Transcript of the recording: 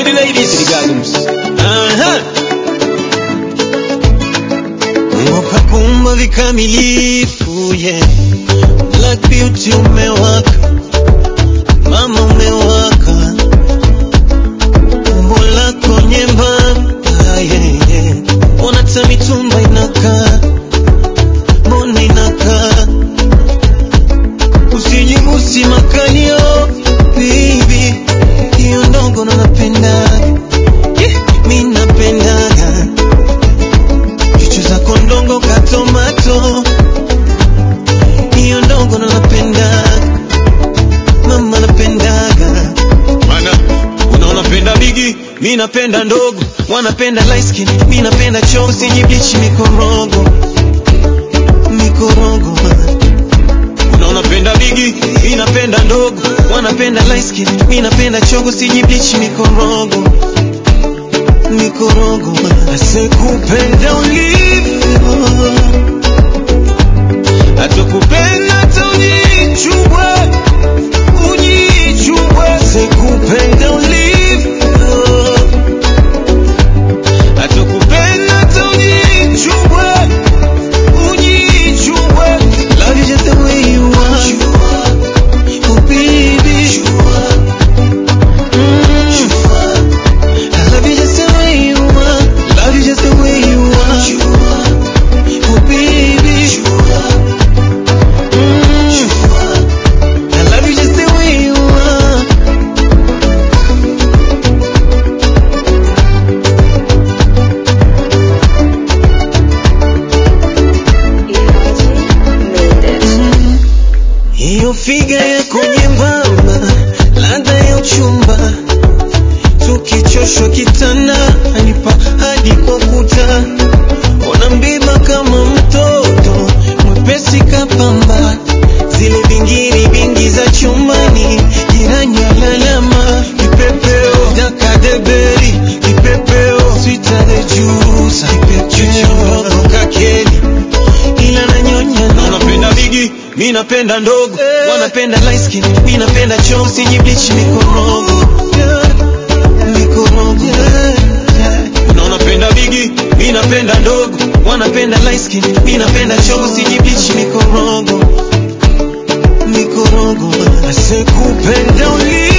the ladies, to the gardens. Uh-huh. Ngoka kumba vikamilifu yeah. Black beauty umewaka, mama umewaka, umbo lako nyembamba yeah, yeah. Ona hata mitumba inakaa, mbona inakaa, usijibusi makalio baby, hiyo ndogo ndo napendaga yeah, mi napendaga Chuchu zako ndongo ka tomato, hiyo ndongo ndo napendaga, mama napendaga. Mana, unaona penda bigi, Mi napenda ndogo, wanapenda light skin, mi napenda choo, sijiblichi mikorogo, mikorogo. unaona penda bigi, Mi napenda ndogo, wanapenda light skin, mi napenda chogo, sijiblichi mikorogo, mikorogo. Asekupenda ulivyo, atakupenda hata ujichubwe, ujichubwe. Asekupenda ulivyo, atakupenda hata ujichubwe, ujichubwe. Love you just the way you are, oh baby. Mm. I love you just the way you are. Love you just the way you are. Oh baby. Mm. I love you just the way you are. Hiyo figa yako nyembamba, ladha ya uchumba, tukichoshwa kitanda, anipa hadi kwa kuta, ona mbiba kama mtoto, mwepesi kapamba, zile vingiri vingi za chumbani, jirani alalama, kipepeo dakadeberi, kipepeo switale jusa, kipepeo ndogo kakeli, ila nanyonya unaona penda bigi, mi napenda ndogo, wanapenda light skin, mi napenda choo, sijiblichi mikorogo, mikorogo. unaona penda bigi, Mi napenda ndogo, wanapenda light skin, mi napenda choo, sijiblichi mikorogo, mikorogo. Asekupenda ulivyo